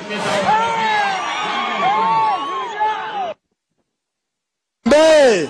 Harambee!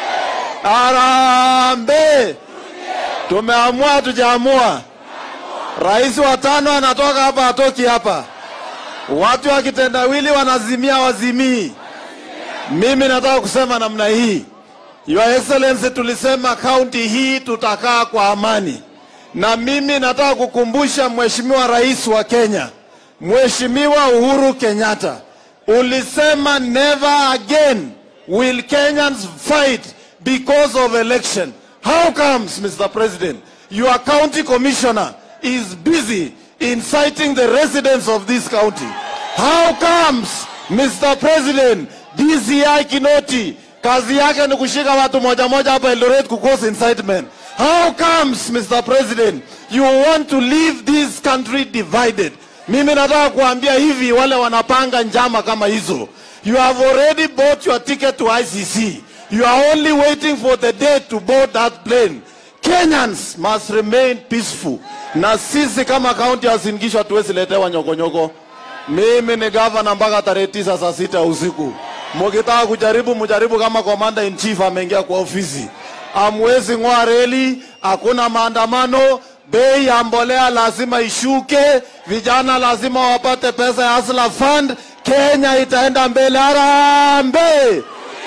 Harambee! Tumeamua tujaamua. Rais wa tano anatoka hapa, atoki hapa. Watu wa kitendawili wanazimia, wazimii. Mimi nataka kusema namna hii, Your Excellency, tulisema kaunti hii tutakaa kwa amani, na mimi nataka kukumbusha Mheshimiwa Rais wa Kenya, Mheshimiwa Uhuru Kenyatta, ulisema never again will Kenyans fight because of election. How comes, Mr. President, your county commissioner is busy inciting the residents of this county? How comes, Mr. President, DCI Kinoti kazi yake ni kushika watu moja moja hapa Eldoret kucause incitement? How comes, Mr. President, you want to leave this country divided? Mimi nataka kuambia hivi wale wanapanga njama kama hizo. You have already bought your ticket to ICC. You are only waiting for the day to board that plane. Kenyans must remain peaceful. Na sisi kama kaunti ya Uasin Gishu hatuwezi letewa nyokonyoko. Mimi ni gavana mpaka tarehe tisa saa sita usiku. Mukitaka kujaribu mujaribu kama commander in chief ameingia kwa ofisi. Amwezi ng'oa reli, hakuna maandamano, bei ya mbolea lazima ishuke, vijana lazima wapate pesa ya Hustler Fund. Kenya itaenda mbele. Harambee!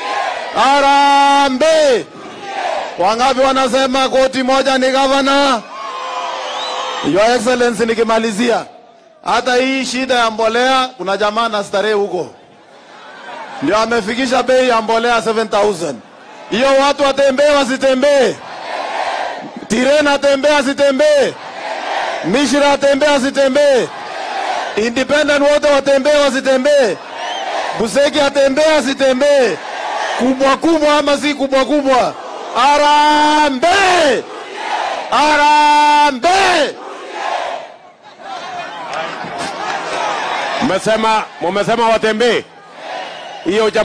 Harambee! Wangapi wanasema koti moja ni gavana? Your Excellency, nikimalizia, hata hii shida ya mbolea, kuna jamaa na starehe huko ndio amefikisha bei ya mbolea 7000 hiyo watu watembee wasitembee? Tirena atembee asitembee? Mishra atembee asitembee? Independent wote watembee wasitembee? Buseki atembee asitembee? Kubwa kubwa ama si kubwa kubwa? Harambee! Harambee! Mmesema mumesema watembee hiyo